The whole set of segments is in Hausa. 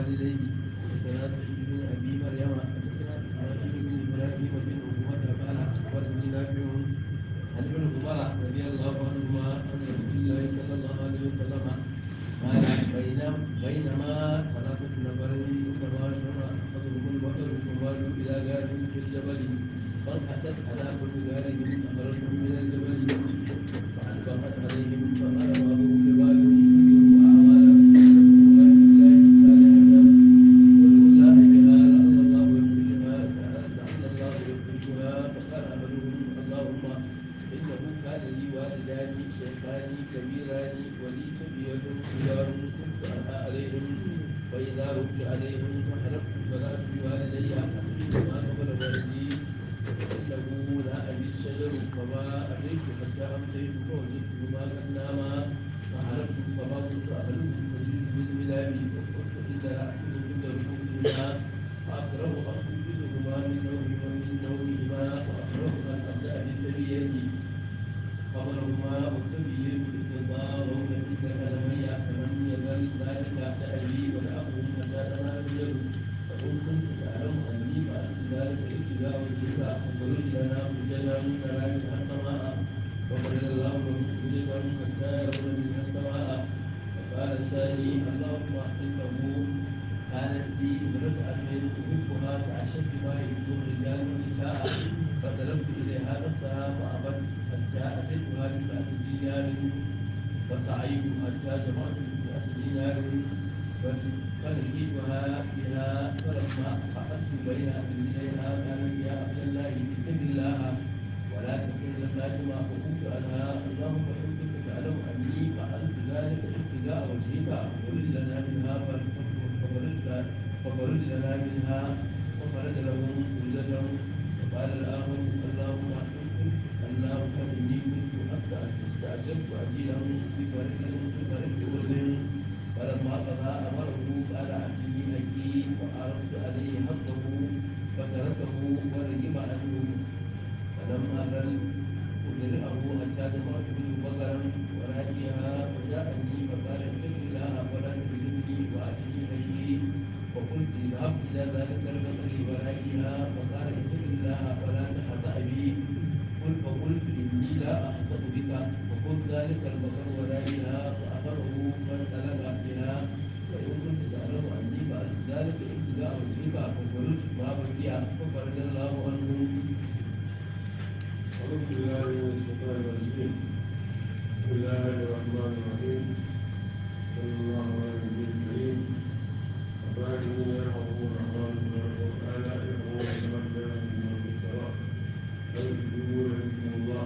والديه حدثنا سعيد بن ابي مريم حدثنا اسماعيل بن ابراهيم بن عقبه قال اخبرني نافع عن ابن عمر رضي الله عنهما ان رسول الله صلى الله عليه وسلم قال بينما بينما ثلاثه نفر انما شر احدهم البقر فمالوا الى غار في الجبل فانحتت على كل غار صخره من الجبل فالبقت عليهم فقال ابو جبال فإذا رد عليهم فحلفت فلا بوالدي حسبي ما قبل والدي فإنه لا أبي الشجر فما أتيت حتى أمسيت فوجدتهما قد ناما فحلفت فما كنت أحلف فجئت بالملاب فقلت إن رأسي عند ركوبهما فأكره أخبزهما من نومي ومن نومهما وأكره أن أبدأ بسريتي خبرهما والسبيل يتضارون في كلامي فلم يزل ذلك دأبي ولأخهم حتى تنابيل فإن كنت تعلم أني فعلت ذلك ابتداء وجهك فخرج لنا حججا نرى منها السماء وقال الله لهم حججا حتى يرون منها السماء فقال الثاني اللهم إنه كانت لي امرأة أحبها كأشد ما يحب الرجال والنساء فطلبت إليها نفسها فأبت حتى أتيتها بمئة دينار فسعيت حتى جمعت بمئة دينار فلقيتها بها فلما أخذت بين رجليها قالت يا عبد الله اتق الله ولا تكن لساتما فقلت عنها اللهم إن كنت تعلم أني فعلت ذلك ابتداء وجهك خرج لنا منها فخرجت فخرج لنا منها وخرج لهم خرجة وقال الآخر اللهم اللهم إني كنت استعجبت عجيلا بفرق بفرق أذن فلما قضى أمره قال أعطني أكي وعرضت عليه حقه فتركه ورجم عنه فلم أزل أدرعه حتى جمعت منه بقرا وراجيها فجاءني فقال اتق الله فلا تجدني وأعطني أكي فقلت اذهب إلى ذلك البقر وراجيها فقال اتق الله فلا تحطأ بي قل فقلت إني لا أحطأ بك فقلت ذلك البقر وراجيها فأخذه فانطلق بها وإن كنت تعلم أني فعلت ذلك ابتداء وجهك فخرجت ما بقي ففرج الله عنه أعوذ بالله من الشيطان الرجيم بسم الله الرحمن الرحيم صلى الله على النبي الكريم الراحمين يرحمهم الرحمن تبارك وتعالى يرحمون كما كان من في الصلاة فيسجدوا رحمكم الله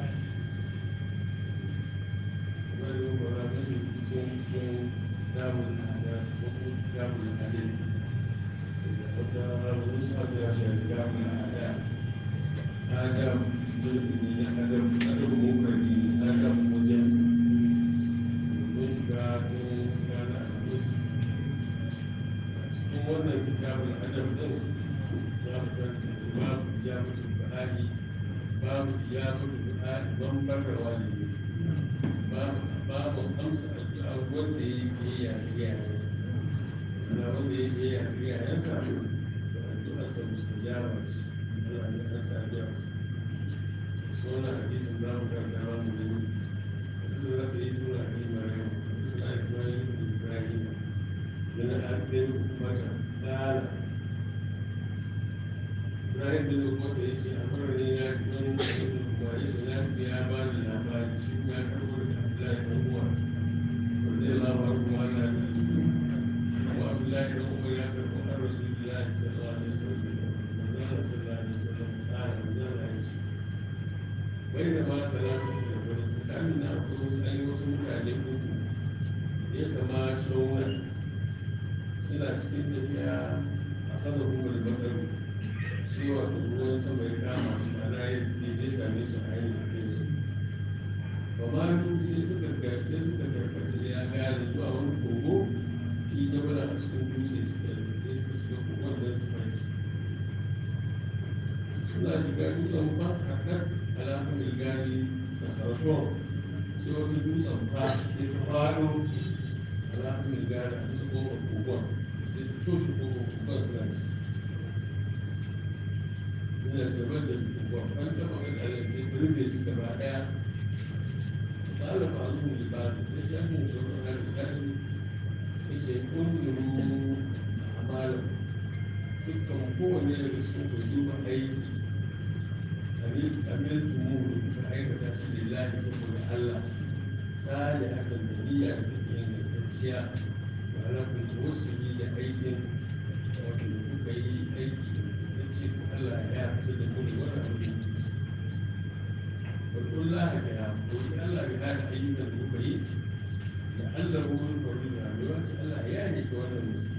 ومن ولا تجد شيء شيء دام الأعداء دام الأدب حتى ونسخة يا دام الأعداء آدم jirgi na adam adam mukarri adam wajen mun shiga tun gana alhamis a cikin wannan kitabun adam din za mu karanta babu ya mutu ba'ali babu ya mutu ba'ali ban barrawa ne babu babu amsa addu'a wanda ya yi biyayya ga iyayensa na wanda ya yi biyayya ga iyayensa to addu'arsa mustajaba ce Allah ya san sa addu'arsa سونا حديث الله كان تمام من حدثنا سيدنا ابي مريم حدثنا اسماعيل بن ابراهيم من ابن مكه قال ابراهيم بن عقبه يسي امرني لا من وليس لا في ابان الابان شيء ما كبر عبد الله بن عمر رضي الله عنه وعلى وعبد الله بن عمر يقول عن رسول الله صلى الله عليه وسلم صلى الله عليه وسلم قال من الله بينما ثلاثة نفر كان أقول أي وسم عليكم يتماشون سنة سكين تفيا أخذهم البقر سوى ruwan sama ya kama su ana yin je same su a yin kai su ba ma duk sai suka ga sai suka karkata ya gane zuwa wani kogo fi jabala a cikin dutse suka yi suka shiga kogon don su farki suna shiga dutsen fa kakar alamun ilgari sakaraton sai wata dutsen fa sai ta fado alamun ilgari a cikin kofar kogon sai ta toshe kofofin ba suna ci yana gaban da babban taɓa ga ɗalar sai ku rufe su gaba ɗaya tsara ba su ne ba da sai shafin sauran hannun kashi ya ce ƙungiru a malam dukkan kowane daga cikin ku duba aiki amir tumuru ka aikata shi lillahi saboda Allah sale hakan da niyya da take ingantacciya ba ala kun tawassuli da aikin wato da kuka yi aiki da ce ku Allah ya fito da mu da wannan abin da kuke wa kullah ka ya ko Allah ya hada ayyukan da kuka yi da Allah ruwan faru da rayuwa sai Allah ya yi ta wannan musiba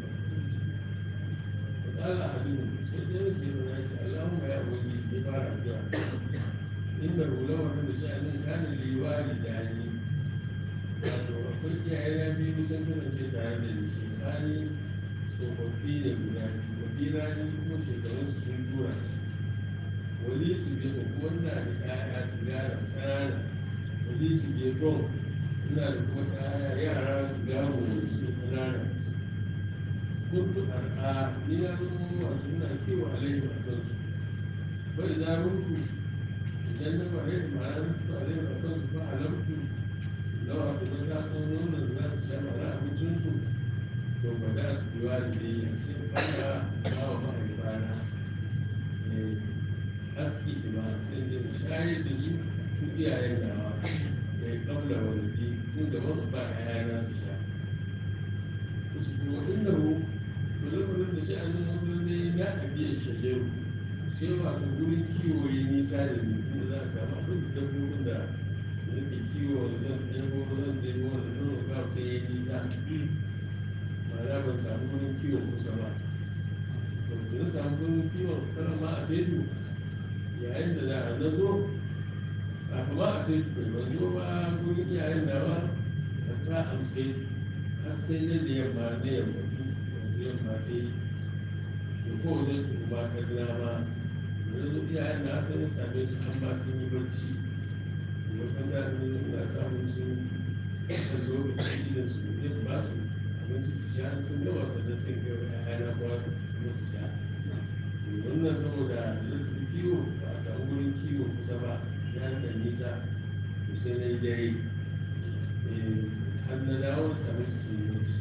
قال أحدهم سيدنا سيدنا عيسى اللهم يا ولي استغفار الدعاء إنه لو أن شأن كان لوالداني wato akwai iyayena biyu sun kasance tare da ni shekani tsofaffi ne guda biyu kabira ni kuma shekarunsu sun tura wali su biyu ko ina da ƴaƴa sigara ƙanana wali su biyu ton ina da kuma ƴaƴa yara sigaro wani su ƙanana kuntu ar'a ni na zama wato ina kiwo alaihi a kansu bai za mutu idan na bare da ma'ana mutu alaihi a kansu ba alamtu lawa kuma ta so nonon za su sha mara abincinsu to ba da su biwa da dai sai fara ba wa mahaifana aski ba sai da shayar da su su iyayen dawa da ya kabla wani tun da wasu ba ya su sha وإنه ولما da shi an zama wani ne ya ɗabi'a shajaru sai wato wurin kiwo ya nisa da ni inda za a samu abin da dabbobin da nake kiwo da zan ɗebo zan ɗebo da nono kawo sai ya nisa ma'ana ban samu wurin kiwo kusa ba to na samu wurin kiwo kana ma a teju yayin da za a na zo a kuma a teju bai ban zo ba wurin iyayen da ba ta amsai har sai na da yamma na yammatu da yamma ta yi da kowane su ba ta dama da zo iyayen na sai na same su an ba sun yi bacci da kan da ne na samun su da zo da shi da su ya ba su abinci su sha sun gama sannan sun ga ƴaƴana ba kuma su sha wannan saboda lokacin kiwo ba a samu wurin kiwo kusa ba ya da nisa to sai na yi dare har na dawo da same su sun yi bacci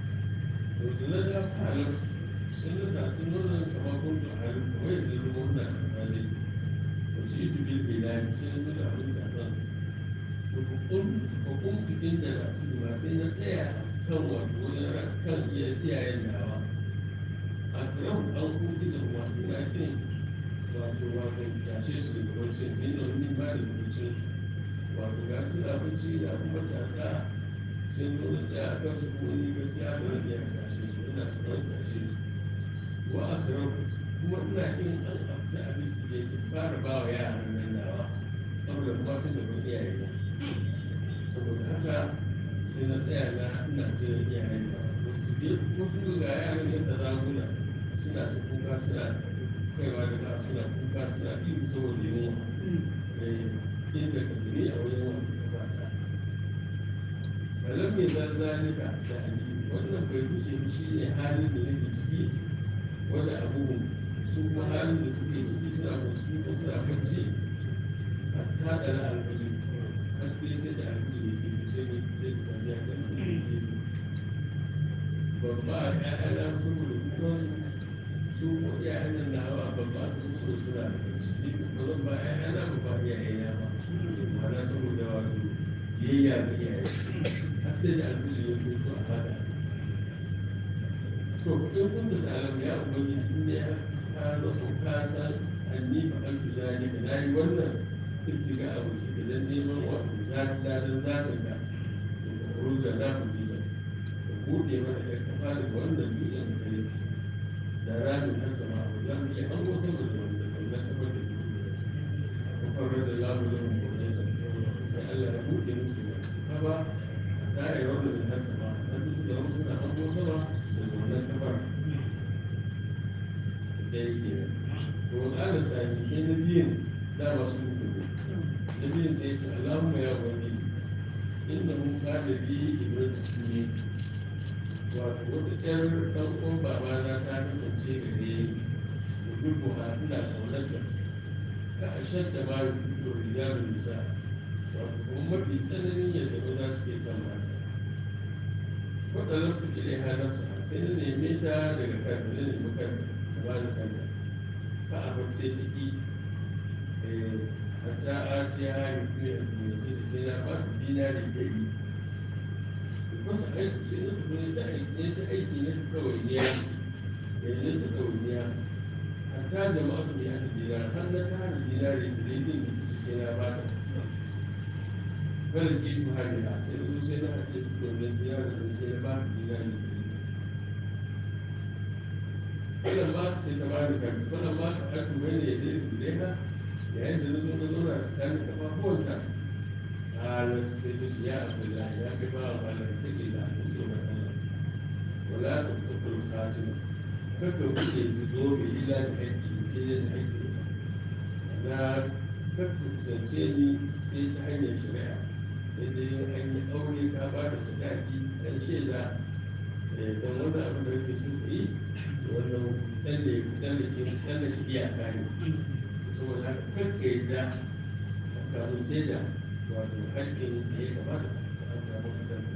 to da na da halin sun na tasu nuna kamar kun da halin kawai da ruwa na kamar to shi tu bil bilal sai na nuna abin da kan to kun ko kun cikin da su ba sai na tsaya kan wato wajen kan iyayen nawa a kiran an kuɗi da wato na kin wato wato tashe su daga bacci ne da wani ba da bacci wato ga su da bacci da kuma tasa sai zo da tsaya a kan su kuma ni gaskiya ba zan iya tashe su ina tsoron tashe su wa a kiran kuma ina yin an afta abin su ke fara ba wa yaran nan nawa saboda kuma tun da ban iyaye ba saboda haka sai na tsaya na ina jiran iyayen nawa wasu biyu kuma sun ga yaran yadda zamuna suna ta kuka suna kaiwa da ba suna kuka suna ihu saboda yunwa inda ka gani a wajen wani ba ta kalan mai zazzalika da ali wannan bai wuce ba shi ne halin da nake ciki wanda abubuwan su kuma halin da suke ciki suna musu ko suna bacci a tada na alfajir har dai sai da alfajir da ke sai ne sai da sami a kan babba a ƴaƴana saboda kukan su ko ƴaƴan nan nawa babba su saboda suna da bacci ni ba zan ba ƴaƴana ba ba iyayena ba ma'ana saboda wato biyayya ga iyaye har sai da alfajir ya fito a fada to in kun da alam ya ubangiji in ya ka zato ka san anni fa an tu zalika na yi wannan ibtiga a wuce da dan neman wato zatin dadan zatin ka to ka ruza na ku ji ka bude mana da kafa da wannan dutsen da kare da ramin har sama ba za mu iya an go sama da wanda wannan kafa da ku farar da lamu da mu ne sai Allah ya bude musu kafa ta yi wannan har sama dan su da musu na an go sama da wannan kafar da yake to ƙara sami sai na biyun dama sun kudu na biyun sai ce Allahumma ya wani inda mun kada bi ibn tukuni wato wata ƴar ɗan uwan babana ta kasance gare ni gudu ha ina ƙaunarta ka a shadda ma gudu rijalun nisa wato kuma mafi tsananin yadda maza suke son mata waɗannan kuke da halarsa sai na neme ta daga kanta na nemi kanta ta ba da kanta ka a bar sai ta ƙi hatta a ce ya hari kuma ya kuma sai na ba ta dinari ɗari masa aiki sai na tafi ta aiki ta aiki na ta ɗawainiya da na ta ɗawainiya hatta jama'a su ya ta dinari har na tara dinari da zai din da sai na ba ta kada ki ku hari na sai na zo sai na haɗe su domin dinari da sai na ba ta dinari da wannan ma sai ta bani karfi wannan ma ka aka mai ne da ya da yayin da na zo na zauna tsakanin kafafuwanta قال سيدس يا عبد الله يا كفار على اتق الله تسلم الله ولا تتق الخاتمة فكر كل زدور إلى الحج سيد الحج أنا فكر سنتيني سيد حين الشريعة سيد حين أولي كابات سكاكي الشيء ذا dan wani abu da yake so yi wannan tsalle tsalle ke tsalle ke iyaka ne saboda haka kakka yadda kamun sai da wato haƙƙin da ya kamata an samu a kansa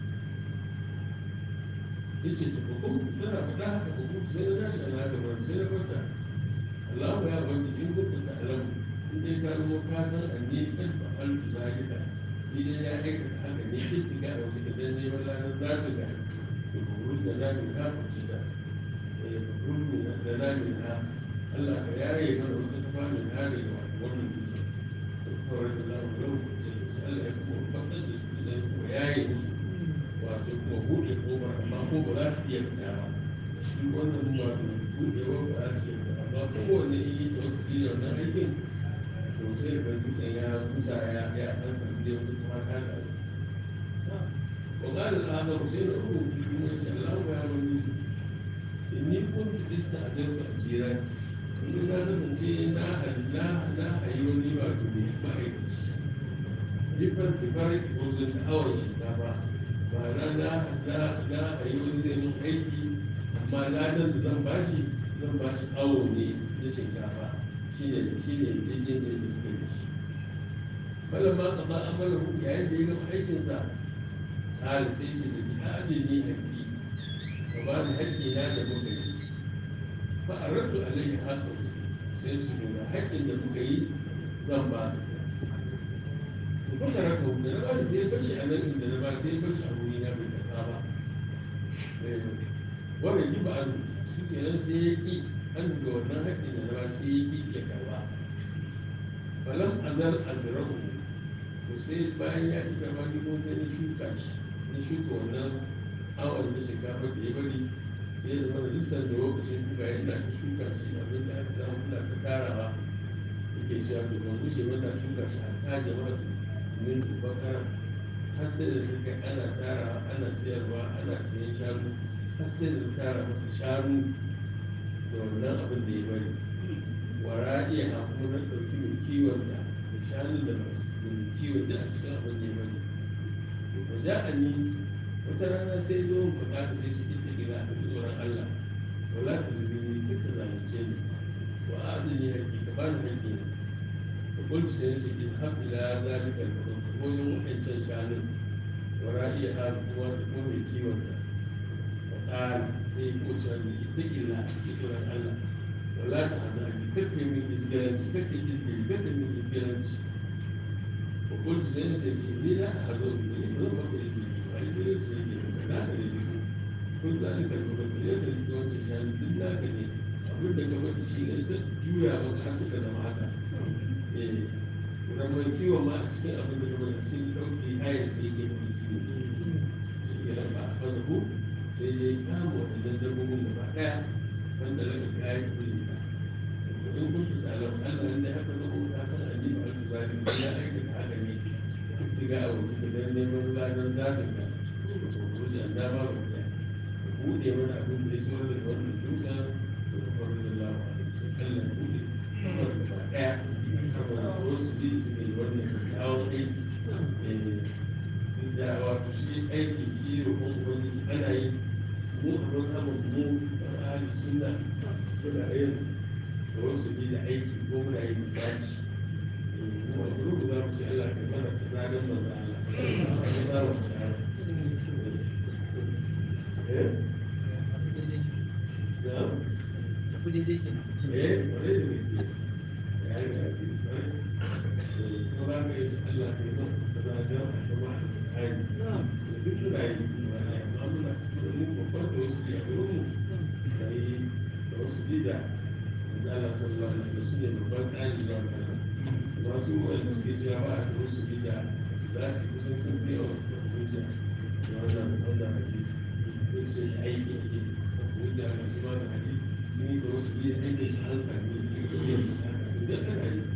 yace ta hukum tana faɗa haka hukum sai na tashi ana haka ba sai na kwanta Allahu ya bani in kunta ta alamu in dai ka zama ka san anni kan fa'al tu zalika ni dai ya aikata haka ne kittiga a wata dan neman lanar zasu ga to burun da na min ha kuce ta eh burun da na min ha Allah ka yaye mana wata tafa min ha daga wannan dutse to kawai da Allah lau Allah ya kuma tabbatar da su zai kuma yaye musu wato kuma buɗe kofar amma ko ba za su iya fita ba shi wannan wato buɗewa ba za su iya fita amma kowanne in yi tawassuli da wannan aikin to sai ga dutsen ya kusa ya ya an samu dai wata kuma ta da wa qala al-akhar sai da ruhu kuma insha Allah ya wani inni kuntu ista'adartu ajiran in na kasance na halina na hayyoni wato ne ma'aikaci different different wajen awon shinkafa ba na na na na a yi wani zai mun aiki amma ladan da zan bashi zan bashi awo ne na shinkafa shine shine jijin da yake kai da shi bala ma ka ba amala hu yayin da ya gama aikinsa kala sai shi da bi'adi ni haƙƙi ka ba ni haƙƙi na da muka yi fa aradtu alaihi haqqu sai su ga haƙƙin da muka yi zan ba ka kuka raka da na bani sai bashi a nan inda na ba sai bashi a wuri na bai karɓa ba wannan yi ba an shi kenan sai ya ƙi an da wannan haƙƙin da na ba sai ya ƙi ya karɓa falam azal azrahu to sai bayan ya ƙi karɓa ni kuma sai na shuka shi na shuka wannan awon na shinkafa da ya bari sai ya zama da lissan da lokacin kuka yana ta shuka shi abin da aka samu kuna ta tarawa yake cewa to ban gushe wanda shuka shi a ta jama'a min bakara har sai da suka ana tara ana siyarwa ana siyan shanu har sai da tara masa shanu da wannan abin da ya bari wara iya ha kuma na ɗauki mai kiwon da da shanun da masu mai kiwon da a cikin abin da ya bari to ba ja a ni wata rana sai zo mu bukata sai su ita gida a tsoron Allah wala ta zubi ni duk ta zalunce ni wa adini haƙi ka bani haƙi na قلت سيدي اذهب إلى ذلك الحكم ويوم إنسان شانه ورائي هذا هو تكون الكيوة وقال سيقول شانه اتق الله اتق الله ولا تحزن كفي من إزجلنش كفي إزجل كفي من إزجلنش وقلت سيدي سيدي لي لا أحضر لي لا أحضر إزجل وإزجل سيدي لا أدري كل ذلك الحكم يدري كون شانه بالله كذي abin da ka bada shi ne ta juya maka suka zama haka ramar kiwon ma a cikin abin da kuma cikin ɗauki hayar sai ke kuma kiwo ya ba a fasa ko sai ya yi kama waɗannan dabbobin da ba ɗaya wanda daga kayan kuli ba in kun ta tsalar allah inda haka na kuma ka san an yi ba alku zalim da ya aikata haka ne diga a wajen da dan neman ladan zatin ka to ko da da ba ba ɗaya buɗe mana abin da ya so da wannan duka da kwarin da lawa allah buɗe wannan ba ɗaya saboda wasu biyu suke yi wannan kyakkyawan aiki da wato shi aikin ciwo ko wani ana yi mu a mazhabin mu a ahli sunna muna yin tawassuli da aiki ko muna yin zaci mu a gurin za mu ce Allah ka mana kaza dan manzo Allah ka za mu tsara eh da kudi dai ke eh bare da gaske ya yi da ake bare ko za ka yi Allah ka yi mana kaza dan kuma ai duk muna yi amma muna mu babban tawassuli a gurin mu da yi tawassuli da manzo Allah sallallahu alaihi wasallam su ne babban tsari zuwa sana masu wanda suke cewa ba a tawassuli da za su kusan sun fi yawan hujja da wannan wannan hadisi ko ce aiki ake hujja da su wannan hadisi sun yi tawassuli da aikin shi an sami yin da kana yi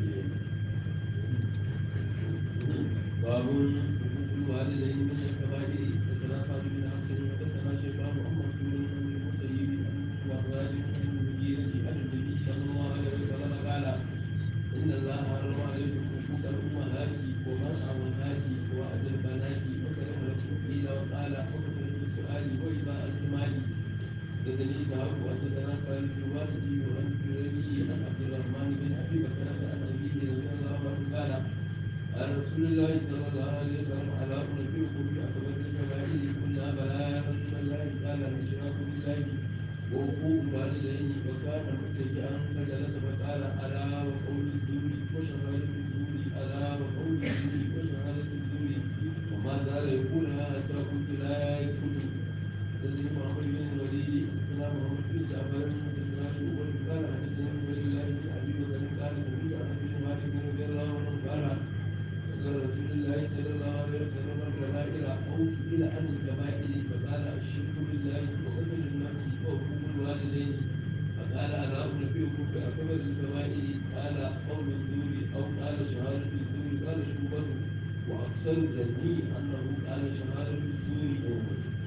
باب حقوق الوالدين من الكبائر حدثنا خالد بن عبد حدثنا شيخان محمد بن المسيب وأخراج من المدينة عن النبي صلى الله عليه وسلم قال إن الله حرم عليكم حقوق الأمهات ومن أمهات وأد البنات وكره لكم قيل وقال وكثرة السؤال وإذا المال حدثني سهاب وحدثنا خالد بن واسدي وعن جريري عن عبد الرحمن بن أبي بكر عن أبيه رضي الله عنه قال قال رسول الله صلى الله عليه وسلم على أنبئكم بأكبر الكبائر قلنا بلى يا رسول الله قال الإشراك بالله وحقوق الوالدين وكان متكئا فجلس فقال ألا وقول الزور وشهادة الزور ألا وقول الزور وشهادة الزور وما زال يقولها حتى قلت لا يسكت تزيد محمد بن الوليد حدثنا محمد بن جعفر حدثنا شعبة قال حدثنا عبيد الله بن أبي بكر قال سمعت أنس بن مالك رضي الله عنه قال قال رسول الله صلى الله عليه وسلم الكبائر أو سئل عن الكبائر فقال الشرك بالله وقتل النفس وحقوق الوالدين فقال ألا أنبئكم بأكبر الكبائر قال قول الزور أو قال شهادة الزور قال شوبة وأكثر ظني أنه قال شهادة الزور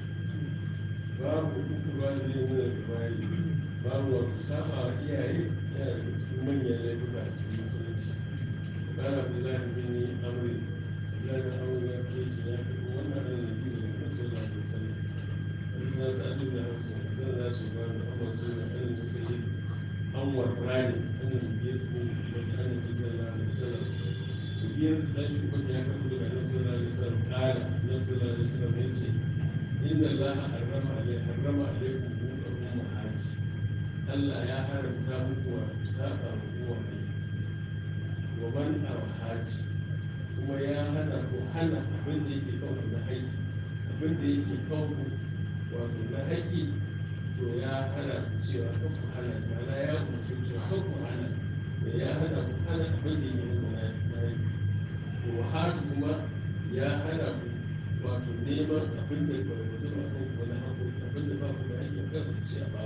babu uku ba da yin da bayi babu wato saba wa iyaye yana da cikin manyan laifuka a cikin musulunci kana da zafi bin amri ya da amri ya ce ce ya fi wannan da nabi da kan sallallahu alaihi wasallam wani na sa'adu da hausa da za su ba da amma su da ɗan musayi an warrani an yi biyar ko wani an yi sallallahu alaihi wasallam biyar da shi kuma ya kafa daga nan sallallahu alaihi wasallam kala nan sallallahu alaihi wasallam ya ce إن الله حرم عليه حرم عليكم حقوق الأمهات ألا يا حرم تابك وساقا حقوق ومن أوحات kuma ya hana ko hana abin da yake kawo na haƙƙi abin da yake kawo wato na haƙƙi to ya hana ku cewa kan ku hana mana ya umarci cewa kan ku hana da ya hana ku hana abin da yake kawo na haƙƙi to hatu kuma ya hana ku wato neman abin da ba ku zuba kan ku wani haƙo abin da ba ku da hanyar kan ku ce a ba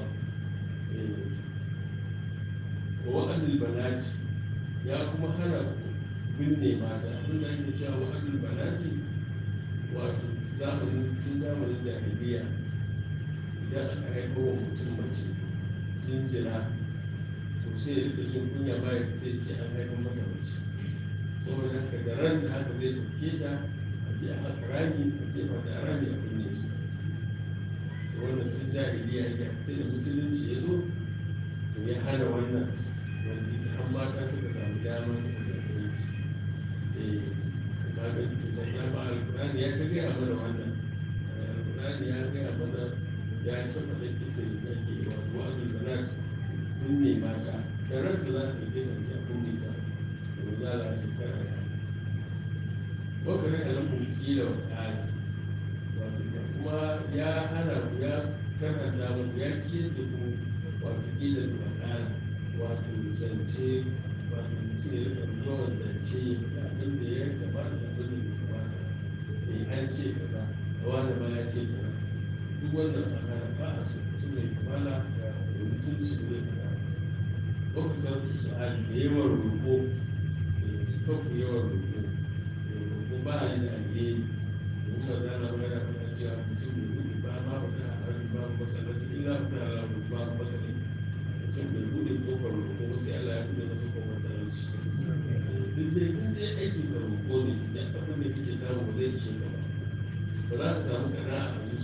ku wa wa'adul banati ya kuma hana ku binne mata abin da ake cewa wa'adul banati wato zamanin tun zamanin jahiliya idan aka haifo wa mutum mace jinjira to sai ya rika jin kunya ba ya ce ce an haifar masa mace saboda haka da ran da haka zai ɗauke ta ya haka rami a jefa da rami a kunne su wannan sun jahiliya ya sai da musulunci ya zo to ya hana wannan wanda ita an mata suka samu dama suka samu yanci eh ba da da dama alkurani ya ta gaya mana wannan alkurani ya gaya mana ya taɓa da kisa da ke wato wa'azul banat kunne mata da ranta za ta rike ta a kunne ta to za a shekara ya wakilin alamun kila wa ƙari kuma ya hana ku ya karanta muku ya kiyar da ku wato kila da wa ƙara wato zance wato mutum ya rika yawan zance da abin da ya taba da abin da ya kamata mai an ce kaza da wani ma ya ce kaza duk wannan a hana ba a so mutum mai kamala da mutunci da zai kaza wakasar su da yawan roƙo da kanku yawan roƙo ko ba a yi da alheri domin ba za na magana kuma cewa mutum da gudu ba ma ba ta haɗari ba ba sanar illa ba ta haɗari ba ba ta ne mutum da gudu kofar roƙo ba sai Allah ya buɗe masa kofar talauci duk dai duk dai aiki da roƙo ne da abin da kake samu ba zai ishe ka ba ba za ka samu kana a zuciyarka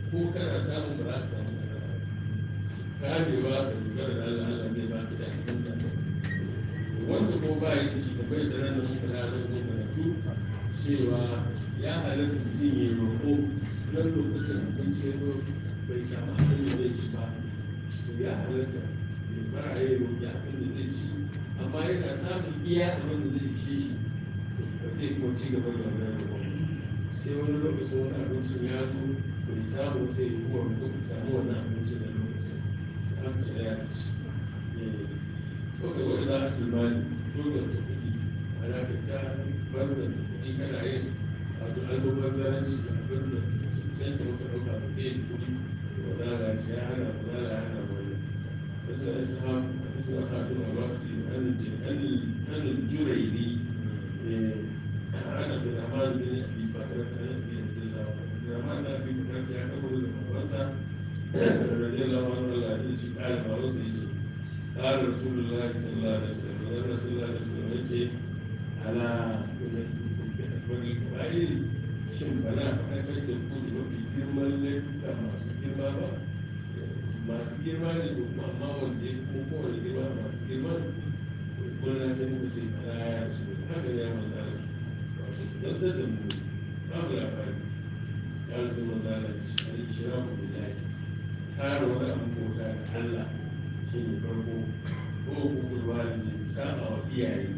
ko kana samun ba za ka samu nasara kamewa ka dogara da Allah Allah zai ba ka da cikin zaka wanda ko ba yi da shi ka bai da ranar muka na zan zo karatu cewa ya halatta mutum ya roƙo don lokacin abinci ya zo bai samu abin da zai ci ba to ya halatta ya fara ya roƙi abin da zai ci amma yana samun iya abin da zai ci shi ba zai kuma ci gaba da wannan roƙon sai wani lokacin wani abincin ya zo bai samu sai ya kuma roƙo ka samu wannan abincin da lokacin an ce ya ci ko ka wani za a tulmani ko da ta kuɗi ana ka ta bar da kuɗi kana yin wato almubazzaranci abin da cancanta maka ɗauka ba kai kuɗi wa zala shi ya hana wa zala ya hana wani wasu ya sa wasu ya haɗu a wasu anin jurairi ana da zaman bin abi bakar ta nabi da zaman da abi bakar ya kabo da babansa radiyallahu anhu Allah ya ji ƙara ba wasu ya ce قال رسول الله صلى الله عليه وسلم قال صلى الله عليه وسلم يجي على أكبر الكبائر shin ba na faɗakar da ku da mafi girman laifuka masu girma ba masu girma ne ko kuma amma wanda ya kuma kowane girma masu girma ko na san ku ce kana ya rasu haka ne ya manza ne wato zantar da mu babu labari ya rasu manza ne shi shira ku da yaki kare wani abu bauta da Allah shi ne farko ko hukumar walidi saba wa iyaye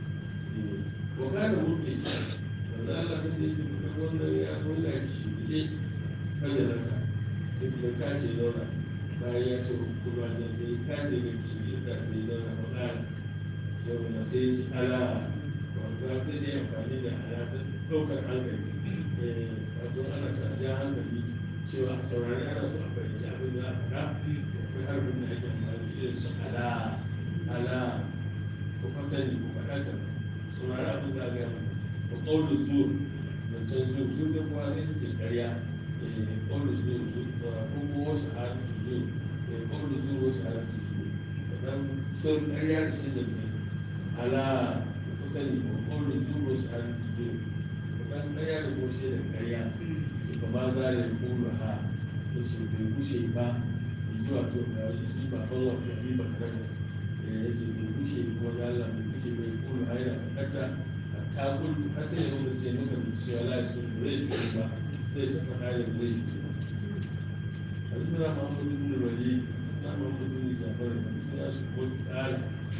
ko kada mutu wanda Allah sun da yake da wannan ya nuna shi ne majalasa sai kuma kace zauna bayan ya ce hukumar da sai kace da shi da sai zauna ba ƙara saboda sai ya ci ala wanda sai dai amfani da ala ta ɗaukar hankali wato ana sa ja hankali cewa a saurari ana so a fahimci abin da a faɗa akwai harbin da ake amfani da su ala ala ko fasani ko faɗaka saurari abin da ga ko ƙaunar zuwa da can zuwa zuwa da kuma ne ce ƙarya ƙaunar zuwa zuwa ko kuma wasu harfi zuwa ƙaunar zuwa wasu harfi zuwa wannan sun ƙarya da shi da sai ala ko fasani ko ƙaunar zuwa wasu harfi zuwa wannan ƙarya da kuma shi da ƙarya su kama za da ƙaunar ha da su bai kushe ba zuwa to ga shi ba ban wa da ba kan ya ce bai kushe kuma da Allah bai kushe bai kulu haina kata ta kullu har sai yau da sai muka ce wala su bai su ba sai ta faɗa da bai su Hadisana Muhammad ibn Walid, Hadisana Muhammad ibn Jafar, Hadisana su ko tsara.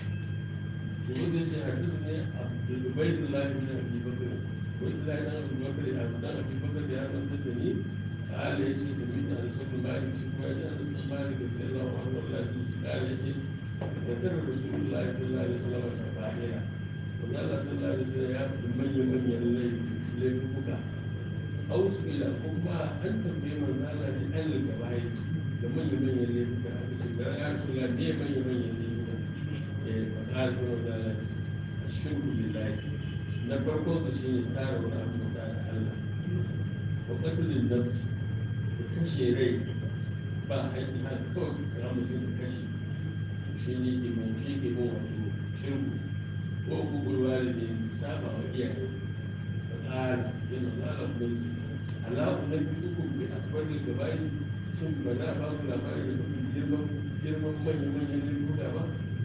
To wanda shi hadisana Abdul Ubaydullah ibn Abi Bakr. Ubaydullah ibn Abi Bakr, Abu Abi Bakr ya manta da ni قال يا شيخ سمعت عن سبب مالك شكوى جاء انس بن مالك رضي الله عنه ولا قال يا شيخ ذكر رسول الله صلى الله عليه وسلم شفاعنا وقال صلى الله عليه وسلم يا من يمن الليل الليل بكى او سئل كما انت بمن قال لي ان الكبائر لمن يمن الليل بكى يا رسول الله ليه من يمن الليل بكى فقال صلى الله عليه وسلم الشرك لله na farko su shi ne tara wani abu da Allah wa qatlin nafs kashe rai ba haƙi har kawai ka samu mutum da kashe shi ne ke mun shi ke mun wato shirku ko gugurwa da ne saba wa iyaye da ƙara sai na zala kuma su alaƙu na biyu ku bi akbar da gabayi shin ba na ba ku labari da kuma girman girman manyan manyan lirkuka ba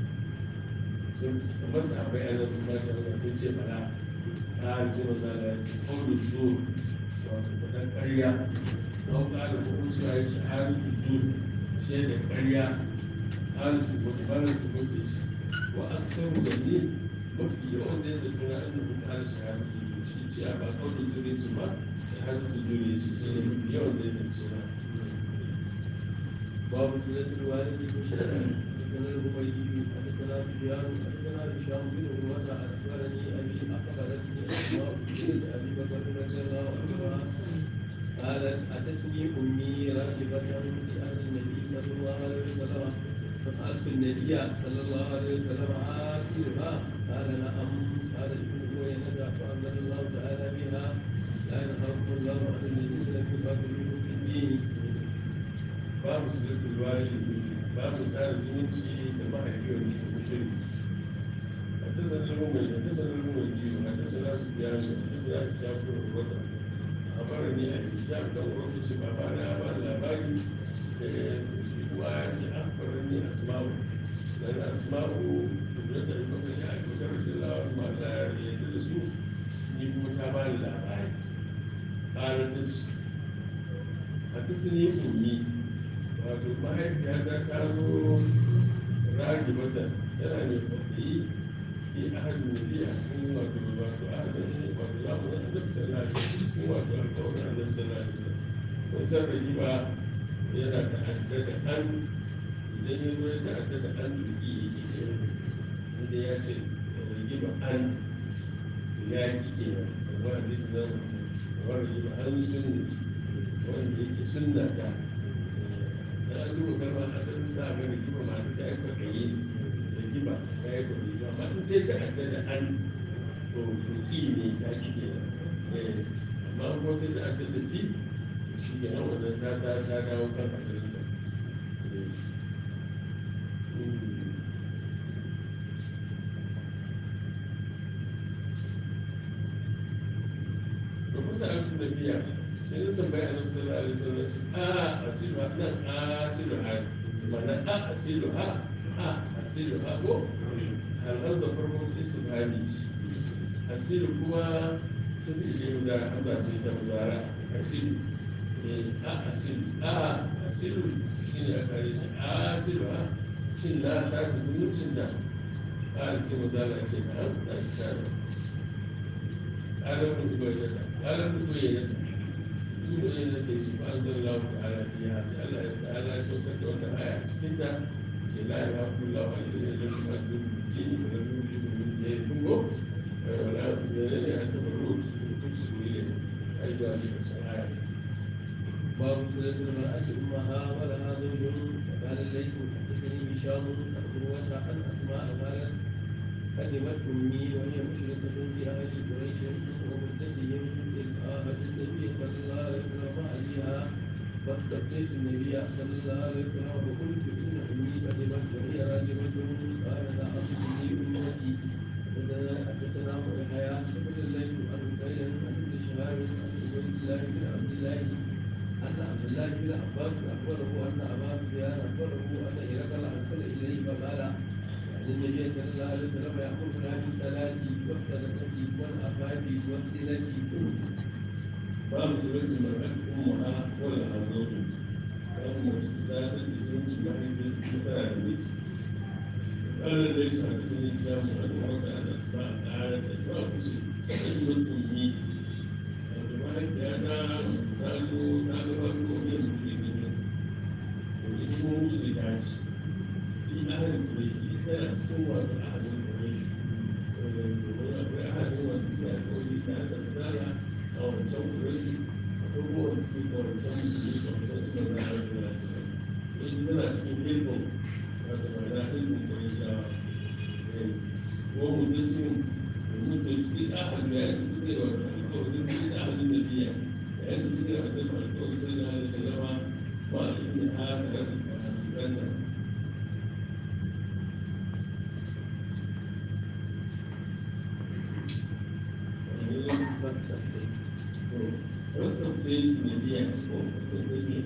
sun kamar su akwai ana su ba shi wanda sun ce bala ta ji maza da ya ce kawai su wato faɗan ƙarya don ƙara kuma su yi shahari su shi da ƙarya ƙara su wasu ƙara su wasu shi wa an samu da ne mafi yawan da ya zafi na an rubu ƙara shahari su shi ce a ba kawai zure su ba shahari su zure shi shi ne mafi yawan da ya zafi na باب صلة الوالد بشرع حدثنا الهميدي حدثنا سفيان حدثنا هشام بن عروة أخبرني أبي أخبرتني أسماء بنت أبي بكر رضي الله عنها قالت أتتني أمي راغبة لأهل النبي صلى الله عليه وسلم فسألت النبي صلى الله عليه وسلم آسرها قال نعم قال ابن هوينة فأنزل الله تعالى بها لا ينهاكم الله عن الذين لم يقاتلوكم في الدين babu sulatul walidi babu tsara zumunci da mahaifi wanda ke mushrik حدثنا المؤمن حدثنا المؤمن حدثنا سفيان حدثنا شافر الرضا a fara ne a hijab kan wani shi ba ba na ba labari da shi kuma ya ce an fara ne asma'u dan asma'u da ta yi maka shi a kyautar da lawa ma da ya yarda da su ni kuma ta ba ni labari ƙaratus a tattali ummi wato mahaifiyata ta zo ragi mata tana mai kwaɗayi fi ahadin nabi a cikin wato wato ahadin wato zamanin annabi sallallahu alaihi wasallam cikin wato alƙawarin annabi sallallahu alaihi wasallam kun san ragiba yana ta'adda da an idan ya zo ya ta'adda da an duki yake ce inda ya ce ragiba an ya ki kenan amma hadisi na kamar ragiba an sunni wanda yake sunna ta da an duba kalmar asalin za a ga ragiba ma ta yi kwaɗayi ragiba ta yi kwaɗayi amma in ta ta'adda da an to tuki ne ta ki kenan amma ko ta ta'adda da fi shi ke nan wannan ta ta ta dawo kan asalin ta to kusa an tuna biya sai na tambaya na sallallahu alaihi wasallam a asilu ha nan asilu ha mana a asilu ha a asilu ha ko halal da farko istifhami asilu kuma ta fi ile da hamza ce ta mudara asilu a asilu a asilu shi ne a kare shi a asilu ha shin na sake zumuncin da a sai mudara ce na hamza ta ƙarar mutu bai ta ƙarar mutu bai ta duk da yana da shi ba zan lawa ta'ala fiya sai Allah ya ta'ala ya saukar da wannan aya a cikin ta ce la ya haƙu lawa alaihi da su ma duk jini da rabu da mun da ya tungo wala zai ne an taɓa rutu duk su ne ai da shi da aya باب صلة المرأة أمها ولها زوج وقال الليث حدثني هشام عن عروة عن أسماء قالت قدمت أمي وهي مشركة في أهل قريش ومدتهم إذ آهت النبي صلى الله عليه وسلم عليها فاستفتيت النبي صلى الله عليه وسلم وقلت إن أمي قدمت وهي راجمة قال لا أصلني أمتي حدثنا يحيى بن الليث عن بكير عن ابن شهاب عن عبيد الله بن عبد الله أن عبد الله بن عباس أخبره أن أبا سفيان أخبره أن هرقل أرسل إليه فقال يعني النبي صلى الله عليه وسلم يأمرنا بالصلاة والصدقة والعفاف والصلة باب صلة المرأة أمها ولها زوج باب مستزادة الزوج بعد مثال البيت قال ليس حدثني كلام عن ورد أن أسماء تعالى أسماء بشيء أجمل أمي وجماعة أنا قالوا قالوا قالوا من المسلمين وإنه مشركات في أهل قريش إذا سوى أحد قريش وأحد هو الإسلام كان تتابع أو تصور قريش هو المسلم أو تصور قريش أو تصور قريش إن لا سيكون هذا ما لا علم قريش ومدتهم المدة في أحد يعني سيدي والقول في أحد النبي يعني سيدي وحدهم القول صلى الله عليه وسلم وإن هذا الجنة واستفتيت النبي واستفتيت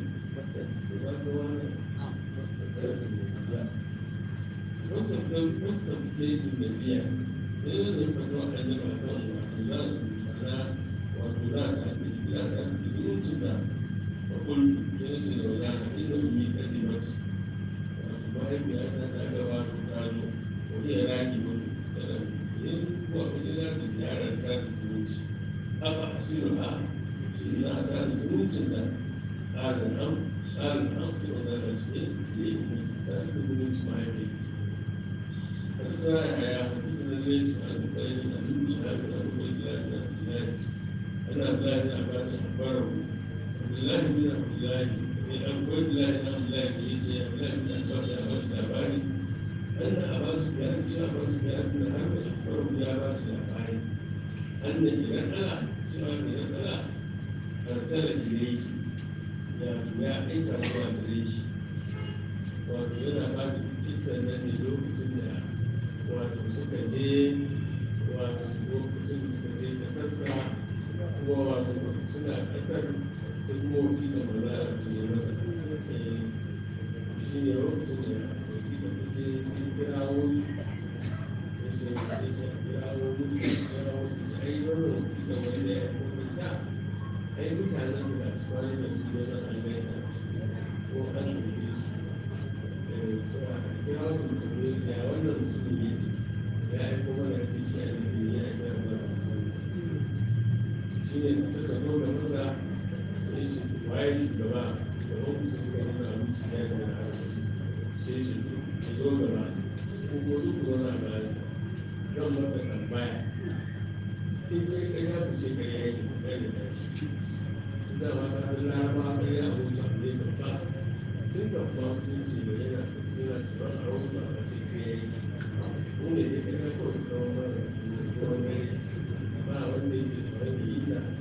واستفتيت النبي sai da fatuwa a yi ba kan wato za su mana wato za su haɗe za su haɗe zumuncin da bakul ya ce da wala ka ina umi kadi ba wato mahaifiya ta ta gaba to ta zo wani ya raki mutu tana yin kuwa wani za ta ziyarar ta da zumunci haka a shirin ha shi na sa da zumuncin da tsarin an tsarin an su wanda da shi ne su ne sa da zumunci mahaifiya فإذا يا حدثنا الليث عن بكير عن ابن شهاب عن عبيد الله بن عبد الله أن عبد الله بن عباس أخبره عبد الله بن عبد الله عبيد الله بن عبد الله بن عيسى عبد الله بن عباس عباس الأباني أن أبا سفيان شاف سفيان بن حرب أخبره بأباس الأباني أن إذا ألا شاف إذا ألا أرسل إليه يا يا أنت الله إليه وأنا بعد كيسة من لوكسين wato suka je wato lokacin da suka je kasarsa kuma wato suna ƙasar sai kuma wasiƙa maza su ne masa shi ne lokacin da wasiƙa ta je sai kirawo su ya ce ya ce a kirawo musu kirawo su ce ai wannan wasiƙa wanda ya kuma ta ai mutanen su ga su kwanan da su zo nan an gaisa ko an sauke su cewa kirawo su mutum ya wannan mutum ne ya aiko mana ya ce shi a nufin ya aiko mana shi ne suka zo da maza sai shi waye shugaba da ofis suka nuna abu su ya da na sai shi ya zo gaba ko ko duk zo na bayansa zan masa tambaya in kai kai ya fice kai ya yi kai da tashi da ma ka san laraba kai ya abu ta ne babba tun da kuma sun ce da yana yana tsoron a wasu a ce kai ya yi ko ne ya kai ya kawai tsawon masa ko wani ba wanda yake tsoron da yi ta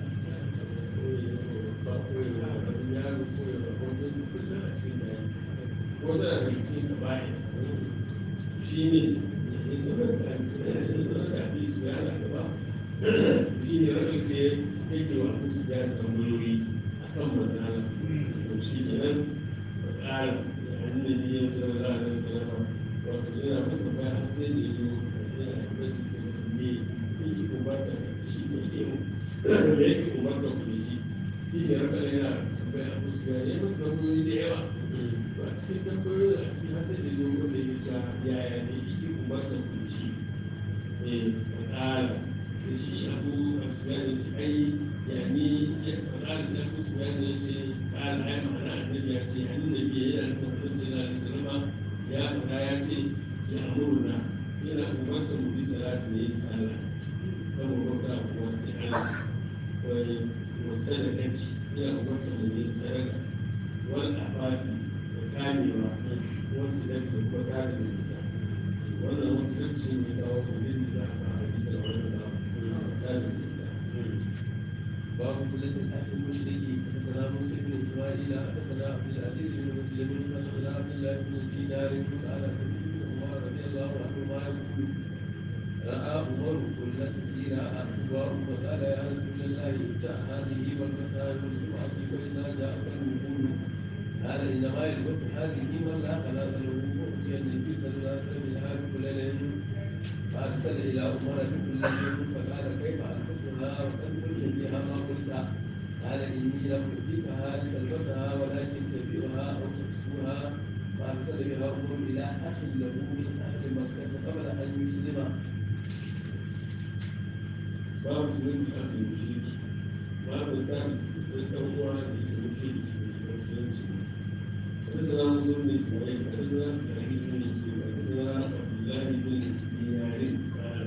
shi ne rashin sai yake wa abu su ya tambayoyi a kan matsala to shi ne nan ƙara da annabi ya sallallahu alaihi wasallam wato yana masa baya har sai da yazo yana da bashi sai musulmi yake umarta shi ne yake da yake umarta ku shi shi ne raka yana bai abu su ya yi masa tambayoyi da yawa ba a cikin tambayoyi a cikin har sai da yazo wanda ya ta yaya ne yake umarta ku shi ne ƙara da shi abu a su ya ce ai yani ya ƙara sai abu su ya ce ƙara ai ma'ana annabi ya ce annabi yana da mutum sallallahu alaihi wasallam ya faɗa ya ce ya amurna yana umarta mu bi salatu ne sallah kan mu bauta kuwa sai Allah wai wasadaqati yana umarta mu bi sadaka wal afafi da kamewa wasu da ke kuma sada zumunta wannan wasu da shi ne kawo kudin da za a fara bisa da wannan da sada zumunta باب صلة الأخ المشرك حدثنا موسى بن إسماعيل حدثنا عبد العزيز بن مسلم حدثنا عبد الله بن دينار قال سمعت بن عمر رضي الله عنهما يقول رأى عمر كل سيرة أسوار فقال يا رسول الله ابدأ هذه والمسائل الجمعة فإذا جاءك الوقود قال إنما يلبس هذه من لا خلاق له فأتي النبي صلى الله عليه وسلم منها بكل ليل فأرسل إلى عمر بكل ليل فقال كيف ألبسها وقد قلت فيها ما قلت قال إني لم أؤتيكها لتلبسها ولكن تبيعها أو تكسوها فأرسل بها عمر إلى أخ له من أهل مكة قبل أن يسلم babu su yin kafin mushriki babu sami da ɗan uwa da ke mushriki da musulunci wata sana mutum ne ismail wata sana da ake sun yi ce wata sana abdullahi bin dinarin kala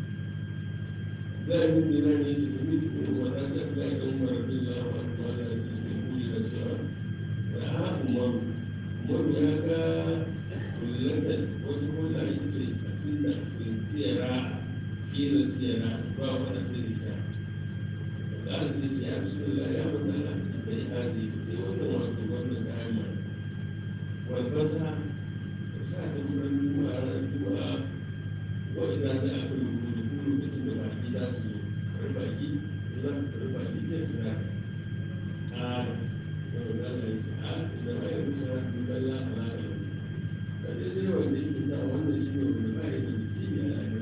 zai bin dinarin ya ce sami da kuma wata ta fi da umar bin lawa kuma da ke da kuli da cewa da ha umaru umaru ya ga kullatan wata kula ita ce a sinna sun tsira kila siyara ba wani sirrika ƙara sai ce ya fi da ya wata na da ya haji sai wata wato wannan kayan ma walfasa ta sa ta wurin juma'a ranar juma'a wa idan ta aka rubutu ko lokacin da baki za su zo kar baki za su kar baki sai ta sa ƙara saboda Allah ya ce a idan ba ya wuce na duban lafiya da ka daidai wanda yake sa wannan shi ne wanda ba ya da nasibi a lafiya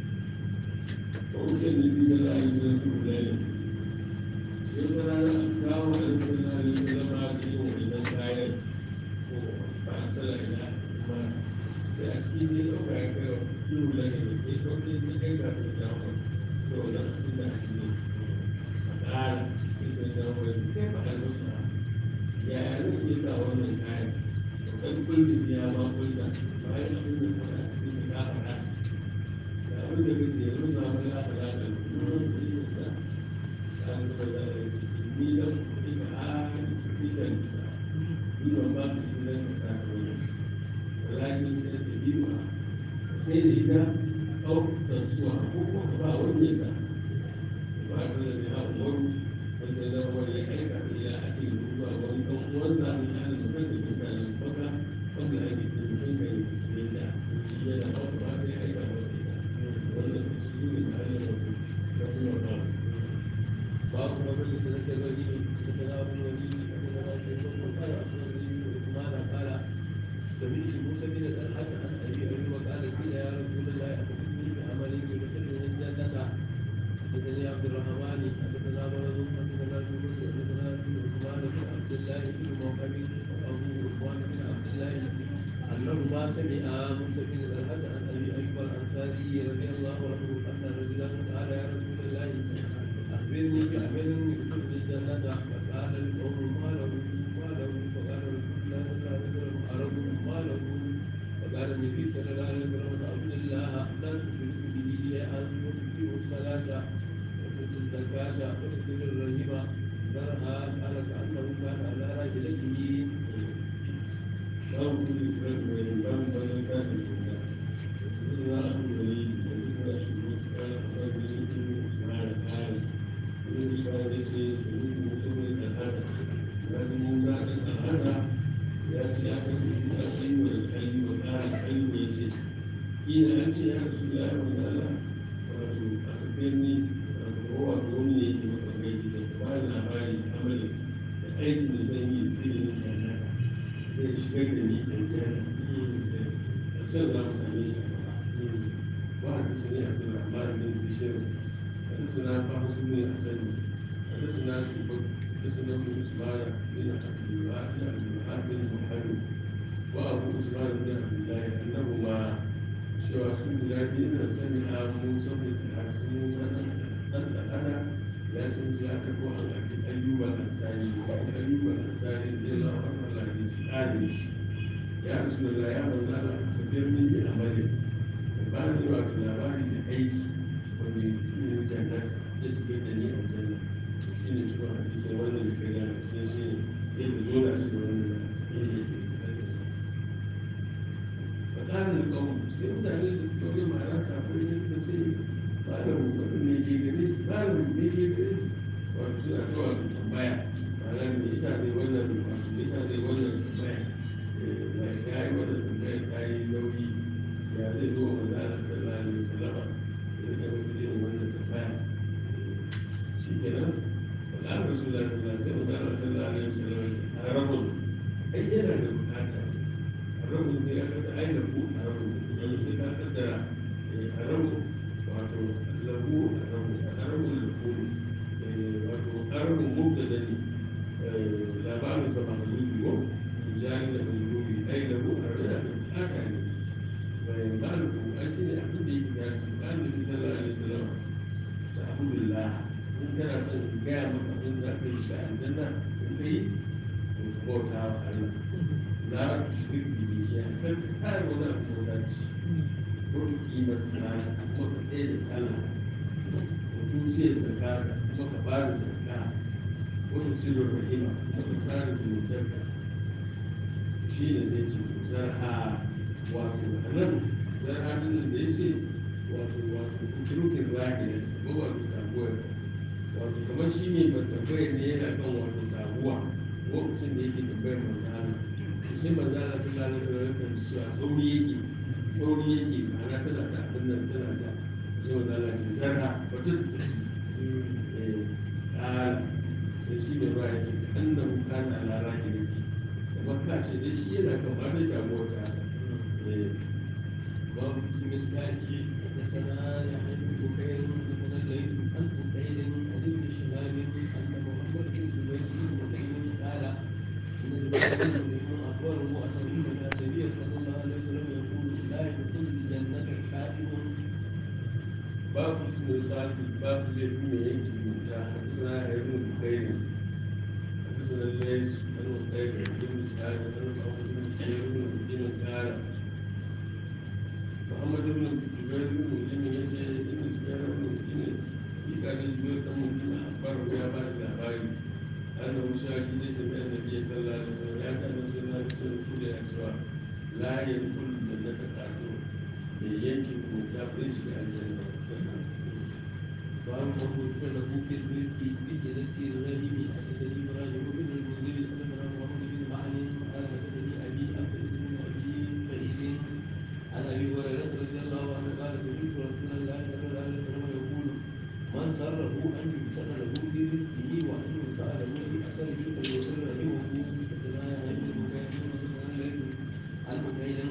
وكان النبي صلى الله عليه وسلم في ذلك يقول انا كاو عليه صلى الله عليه وسلم هذه واذا كاين فارسل الى ما تأسكي زي لو كان كاو يقول لك زي لو كان زي كان كاس الجامع لو لا أحسن أحسن قال في سنة كيف ألبسها يا أنا كيسا وانا كاين وكان قلت فيها ما قلت فهي أقول لك أنا أحسن كافة abin da kace yanzu na wani aka da ka nuna kuɗi da ta an saba da ya ce ni dan kuɗi ka a kuɗi da nisa ni ban ba ka kuɗi dan ka sa ka wani walakin sai da biwa sai da ita au da suwa ko ko ka ba wani ya sa ba ka da ya umaru da sai da wani ya aika da ya ake ruwa wani dan uwansa ne ya da mutum da duka da baka wanda ake ce mutum kan yi musulunta shi yana ba ba sai aika masa باب رجل سنة الرجل حديث موسى بن طلحة عن أبي أيوب قال قيل يا رسول الله أخبرني بعمل يدخلني الجنة حدثني عبد الرحمن حدثنا مرض حدثنا يونس حدثنا بن عثمان بن عبد الله بن موهب وأبو عثمان بن عبد الله أنهما سمعا موسى بن طلحة عن أبي أيوب الأنصاري رضي الله عنه أن رجلا قال يا رسول الله أخبرني بعمل يدخلني الجنة فقال القوم ما له ما له فقال رسول الله صلى الله عليه وسلم أرب ما له فقال النبي صلى الله عليه وسلم عبد الله لا تشرك به شيئا وتقيم الصلاة وتؤتي الزكاة وتصل الرحم ذرها قال كأنه كان على راحلته babu kudi sai mai babu bayan sa da kuma yanzu na abu da yi yanzu na shi ne kana fara da yi kuma na da kare wani shi ne ce sai mutum ne da hada ya ji mun za da hada ya ce ya kan yi da ayyuka da kalli wa kare ayyuka ya ce ina an ce ya rasu da ya wani ala wato a kafin ni a kowa da wani ne yake masa gaji da ba da labari amalin da aikin da zan yi da ilimin jannata zai shigar da ni aljanna a can za mu same shi a gaba wa hadisani abdurrahman bin bishir hadisana fahsu bin asani hadisana shubab hadisana ibn usman bin abdullah bin abdullah bin muhammad wa abu usman bin abdullah annahuma cewa su guda biyu na sani a musa bin harsu musa dan dan ya san ji aka ko an ake ayyuba ansari ayyuba ansari da ya lawa Allah ne shi adin shi ya rasu da ya manzo Allah ka tafiyar min bi amali da ba ni wa labari da aiki wanda shi ne jannat ya shiga da ni aljanna shi ne shi wannan hadisi wannan da kai da shi shi ne sai da zo da shi wannan da yake fadarin kawo sai mutane da suka wani ma'ana safai ne suka ce malamu wanda ne ke gare shi malamu ne ke gare shi wato suna ta wato tambaya ma'ana me yasa ne wannan wato me yasa ne wannan tambaya ya yi wannan tambaya ta yi nauyi ya zai zo wa manzo Allah sallallahu alaihi wasallam ya rika masa irin wannan tambaya shi kenan فقال رسول الله صلى الله عليه وسلم قال صلى الله عليه وسلم الرجل أي yana da bukata الرجل ne aka da aina ku الرجل yanzu sai ka kaddara الرجل wato lahu الرجل الرجل lahu wato ƙarfin mubtada ne labarin sa mahlubi ko jari da mahlubi ai lahu arda haka ne bai maliku ai shi ne abin da yake ya ce ba da sallallahu alaihi wasallam da abdullah in kana son gaya maka abin da ka yi shi aljanna in kai to ka bauta wa Allah la tushrik bihi shay'an kar ka kare wani abu bauta ci ko ki masala kuma ka tsaye da sallah mutum ce zakata kuma ka ba da zakka wata sirrin rahima kuma ka tsara zumuntarka shi ne sai ce to zarha wato a nan zarha din da ya ce wato wato kuturukin zaki ne ko wato taguwar wato kamar shi ne ban tambayar ne yana kan wato taguwa lokacin da yake tambayar manzana to sai manzana sun lalata sanar da cewa sauri yake sauri yake ma'ana tana ta abin nan tana ta sai manzana ce zarha wata ta قال تشيل الرأس أنه كان على راجله وما ce da shi yana kamar da jamuwar tasa باب اسم الكافي حدثنا يحيى بن بكير حدثنا الليث عن بكير عن ابن شهاب ان محمد بن زبير بن مطعم قال ان زبير بن مطعم اخبره انه سمع النبي صلى الله عليه وسلم يقول لا يدخل الجنه كافر باب اسم الخالد باب الذي ينجي من حدثنا ابن بكير حدثنا الليث عن بكير بن شهاب عن ابو بن بكير بن مدين قال محمد بن جبير بن مدين يسأل ان جبير بن مدين في كان جبير بن مدين اخبره يا بعد الاباري انه شاهد ليس من النبي صلى الله عليه وسلم يا كان صلى الله عليه وسلم يقول يا اسواء لا يدخل الجنه كافر ينكز من كافر يشفع الجنه باب وصف له في الرزق بسنة الرحم حدثني ابراهيم بن المنذر حدثنا محمد بن معن قال حدثني ابي اسد بن ابي سعيد عن ابي هريره رضي الله عنه قال سمعت رسول الله صلى الله عليه وسلم يقول من سره ان يبسط له في رزقه وان يوسع له في اثره فليسر رحمه حدثنا يحيى بن بكير حدثنا الليث عن بكير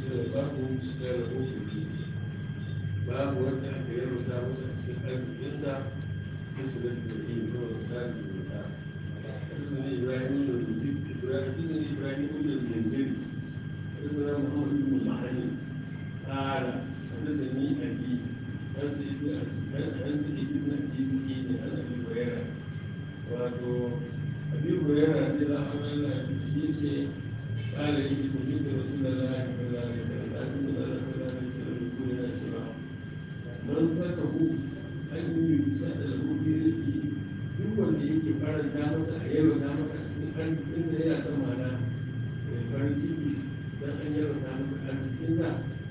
shi ne babu cikin rahoton biyu babu wanda aka yarwata masa cikin arzikinsa bisa da da yi zuwa misali zumunta حدثني ابراهيم بن حدثني ابراهيم بن المنذر حدثنا محمد بن المحني قال حدثني ابي عن سيد عن سيد بن ابي سعيد عن ابي هريره wato abi hurera da za a wani shi ce kala yi ce sami da rasu da za a yi sallallahu alaihi wasallam da su da za sallallahu alaihi wasallam da kuma yana cewa man saka hu an yi yusa da lahu bi rizqi duk wanda yake faranta masa a yalwata masa a cikin arzikinsa yana son mana mai farin ciki don an yalwata masa arzikinsa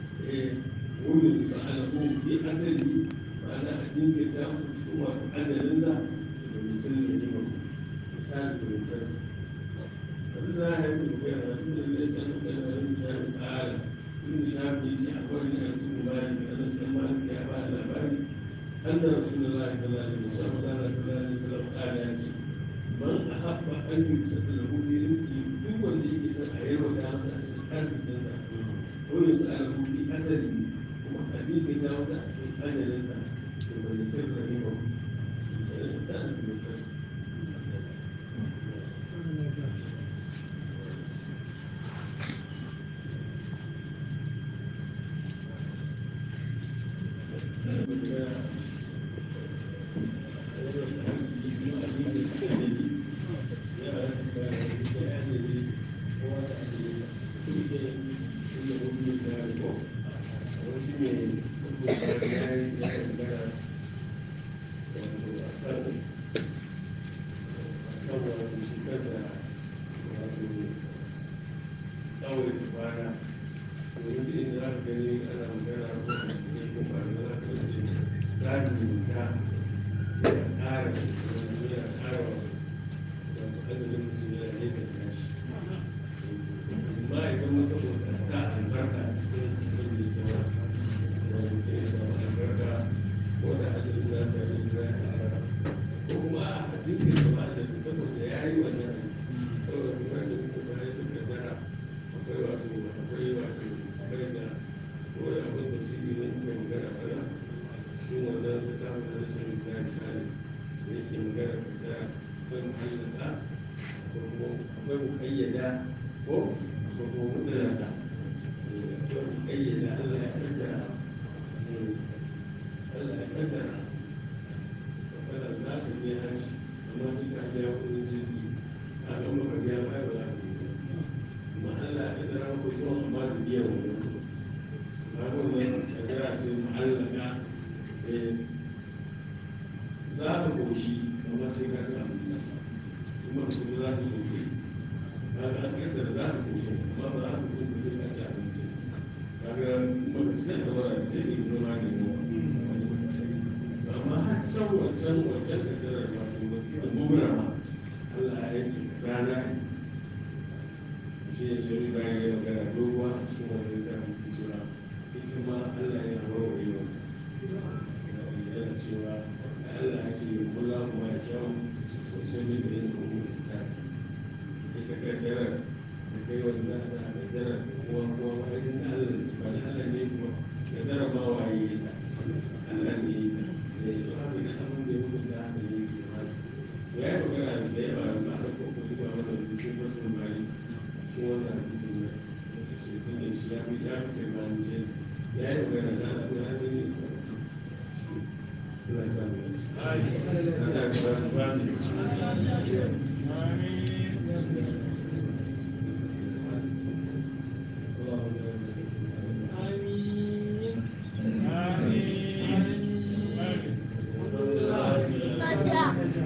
wani yusa a lahu bi asali ma'ana a jinkirta masa cikin wato ajalinsa da misalin da nima misali zumuntarsa wani za a yi da bayan wani zai zai san da kan wani shafi ƙara tun da shafi ya ce a wani a cikin mali da ana cikin mali ya ba da labari an da rasu da za a yi sallah da musa ba za a sallah da sallah ƙara ya ce man a haɓa an yi kusa da lahubi rizki duk wanda yake son a yi wata masa a cikin arzikinsa ko yin sa a lahubi asali kuma a jinkirta masa a cikin ajalinsa to bai sai da nima sa'an zumuntarsa Amin.